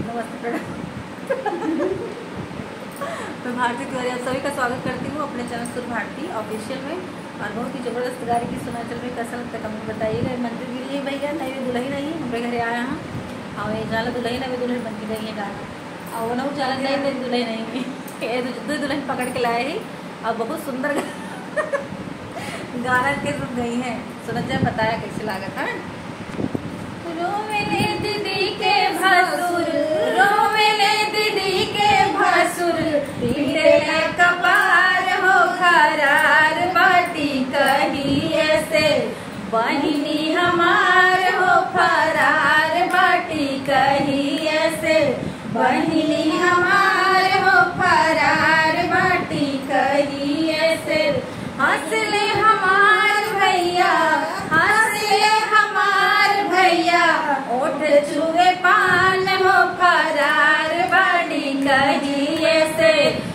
नमस्ते प्रणाम मैं भारती तिवारी आप सभी का स्वागत करती हूँ अपने चैनल सुर भारती ऑफिशियल में और बहुत ही ज़बरदस्त गाड़ी की सुना चल रही कैसा लगता है कमेंट बताइएगा मंदिर के लिए भैया नहीं भी दुल्हन नहीं हमारे घरे आया हाँ और ये जाला दुल्हन अभी दुल्हन बन के गई है गाना और वो ना जाला नहीं नहीं दुल्हन नहीं ये दो दुल्हन पकड़ के लाए ही और बहुत सुंदर गा- गाना के सुन गई हैं सुनत जाए बताया कैसे लागत है रोवेले दीदी के भसुर रोवेले दीदी के भसुर पीड़े कपार हो खरार बाटी कहिए से बहिनी हमार हो फरार बाटी कहिए से बहिनी हमार हो फरार बाटी कहिए से हंसले हमार भैया हंसले हमार भैया ओठ छुए पान हो फरार बाड़ी कहिए से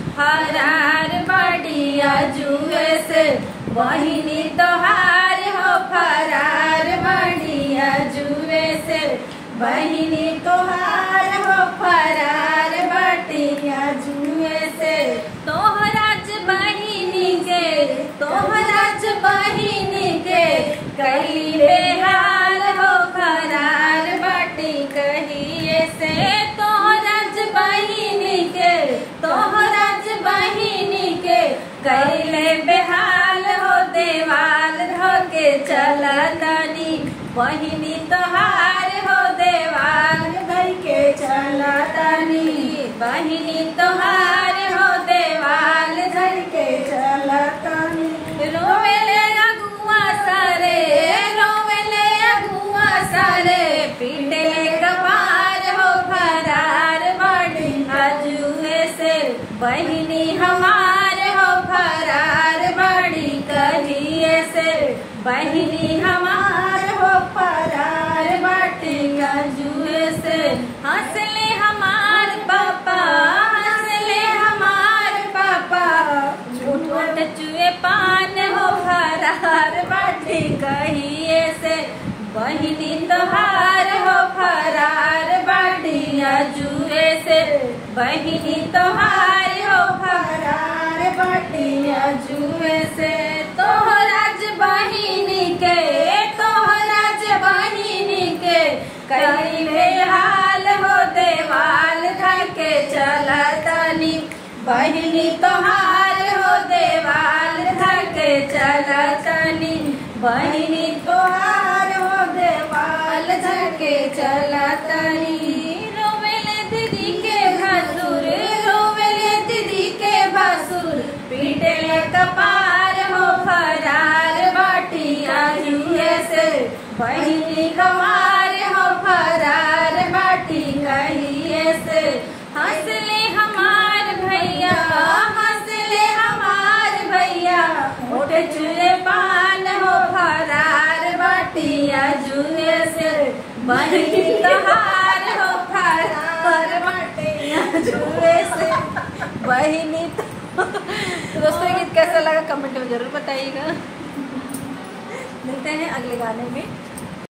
फरार बाड़िया जुए से बहिनी तोहार हो फरार बाड़िया जुए से बहिनी तोहार हो फरार बाटिया जुए से तोहराज बहिनी के तोहराज बहिनी के कही बेहाल हो फरार बाटी कहिए से तोहराज बहिनी के तोहराज बहिनी के कैले बेहाल हो देवाल धो के चला तानी बहिनी तोहार हो देवाल धर के चला तानी बहिनी तोहार हो देवाल धर के चला तानी रोवेले अगुआ सारे रोवेले अगुआ सारे पीटे कपार हो फरार बाड़ी अजुए से बहिनी हमार हो फरार बाड़ी कहिए से बहिनी हमार हो फरार बाटी अजुए से हंसले हमार पापा हंसले हमार पापा झूठ चुए पान हो फरार बाटी कहिए से बहिनी तोहार हो फरार बाटिया जुए से बहिनी तोहार हो फरार बाटिया जुए से तोहराज बहिनी के तोहराज बहिनी के कहिले हाल हो देवाल धके चला तनी बहिनी तोहार हो देवाल धके चला तनी बहिनी तोहार हो देवाल धके चला तनी रोवेले दीदी के भसुर रोवेले दीदी के भसुर पीटे कपार हो फरार बाटिया जुए से बहिनी कमार हो फरार बाटी कहिए से हंसले हमार भैया हंसले हमार भैया ओठ चुए पान हो फरार बाटिया जुए से बहिनी तहार हो फरार बाटिया जुए से बहिनी तो दोस्तों ये गीत कैसा लगा कमेंट में जरूर बताइएगा मिलते हैं अगले गाने में